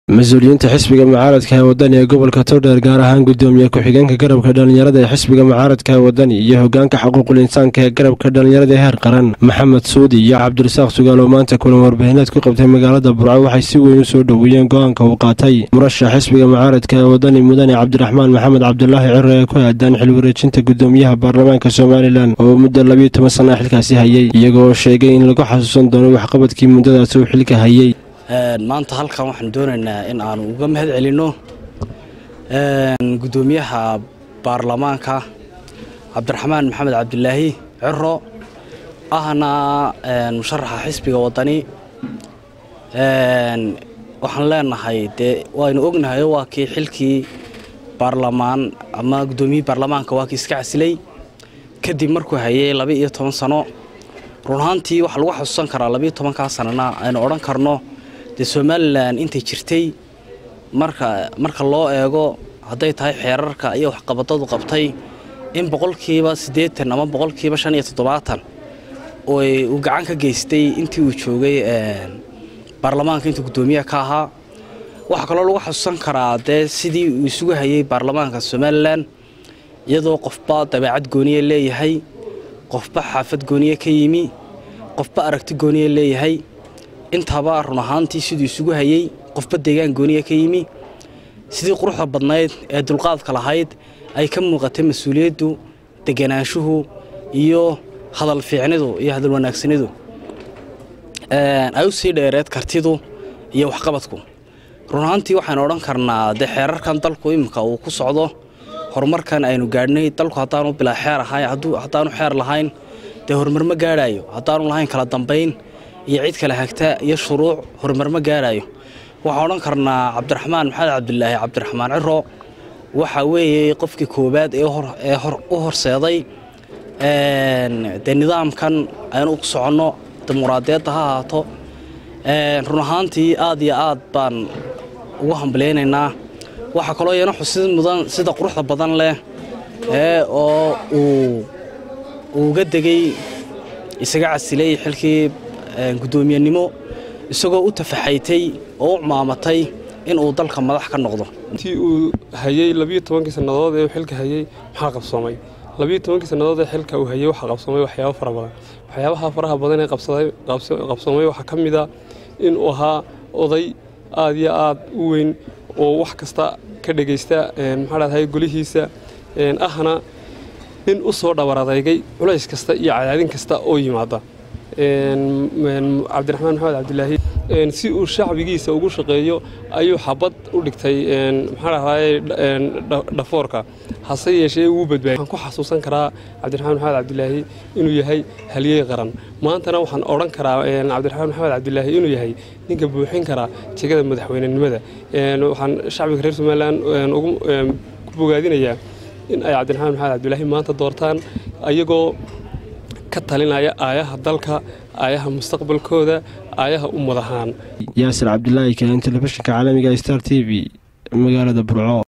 mas-uuliyiinta xisbiga mucaaradka ee wadani ee gobolka towdheer gaar ahaan gudoomiye ku-xigeenka garabka dhallinyarada ee xisbiga mucaaradka ee wadani iyo hogaanka xuquuqul insaanka ee garabka dhallinyarada ee heer qaran maxamed suudi iyo cabdirasaaq sugaal oo maanta kulan warbaahineed ku qabtay magaalada burco waxay si weyn u soo dhoweeyeen go-aanka uu qaatay murashax xisbiga mucaaradka ee wadani mudane cabdiraxmaan maxamed cabdulaahi ciro ee ku aadaan xilwareejinta gudoomiyaha baarlamaanka somalilan oo muddo labiyo toban sana xilkaasi hayay iyagoo sheegay in lagu xasuusan doono waxqabadkii muddadaasi uu xilka hayay maanta halkan waxaan doonaynaa in aanu uga mahad celinno gudoomiyaha baarlamaanka cabdiraxmaan maxamed cabdilaahi ciro ahna musharaxa xisbiga wadani waxaan leenahay dee waynu ognahay waa kii xilkii baarlamaan ama gudoomiyihii baarlamaanka waa kii iska casilay kadib markuu hayay laba iyo toban sano run ahaantii waxaa lagu xasuusan karaa labaiyo tobankaa sanana aynu odhan karno dee somalilan intay jirtay marka marka loo eego hadday tahay xeerarka iyo waxqabadadu qabtay in boqolkiiba siddeetan ama boqolkiiba shan iyo toddobaatan uu gacan ka geystay intii uu joogay baarlamaanka intuu guddoomiyaha ka ahaa waxaa kaloo lagu xasuusan karaa dee sidii uu isugu hayay baarlamaanka somalilan iyadoo qofba dabeecad gooniye leeyahay qofba xaafad gooniye ka yimi qofba aragti gooniye leeyahay intaba run ahaantii siduu isugu hayey qofba deegaan gooniya ka yimi sidii quruxda badnayd ee dulqaadka lahayd ay ka muuqatay mas-uuliyaddu deganaanshuhu iyo hadal fiicnidu iyo hadal wanaagsanidu ay u sii dheereed kartidu iyo waxqabadku run ahaantii waxaynu odhan karnaa dee xeerarkan dalku iminka uu ku socdo horumarkan aynu gaadhnay dalku haddaanu bilaa xeer ahayn haddaanu xeer lahayn dee horumar ma gaadhaayo haddaanu lahayn kala dambayn iyo cid kale hagta iyo shuruuc horumar ma gaadhaayo waxaan odhan karnaa cabdiraxmaan maxamed cabdilaahi cabdiraxmaan ciro waxa weeye qofkii koowaad ee u horseeday dee nidaamkan aynu ku soconno dimuqraadiyadda ha ahaato run ahaantii aad iyo aad baan ugu hambalaynaynaa waxaa kaloo iyana xusid mudan sida quruxda badan leh ee oo uu uga degay isaga casilay xilkii guddoomiyenimo isagoo u tafaxaytay oo u cumaamatay inuu dalka madax ka noqdo intii uu hayey labiyo tobankii sannadood ee uu xilka hayey maxaa qabsoomay labiyo tobankii sannadood ee xilka uu hayey waxaa qabsoomay waxyaabo fara badan waxyaabaha faraha badan ee qabsoomay waxaa ka mid a inuu ahaa oday aad iyo aad u weyn oo wax kasta ka dhegaysta maxaa dhadahay golihiisa ahna nin u soo dhabar adeygay culays kasta iyo cadaadin kasta oo yimaada cabdiraxmaan maxamed cabdilaahi si uu shacbigiisa ugu shaqeeyo ayuu xabad u dhigtay maxaa dhahdaye dhafoorka hase yeeshee wuu badbaayay waxaan ku xasuusan karaa cabdiraxmaan maxamed cabdilaahi inuu yahay halyey qaran maantana waxaan odhan karaa cabdiraxmaan maxamed cabdilaahi inuu yahay ninka buuxin karaa jegada madaxweynenimada waxaan shacbiga reer somalilan ku bogaadinayaa in ay cabdiraxmaan maxamed cabdilaahi maanta doortaan ayagoo ka talinaya aayaha dalka aayaha mustaqbalkooda aayaha ummad ahaan yaasir cabdilaahi keen telefishinka caalamiga star t v magaalada burco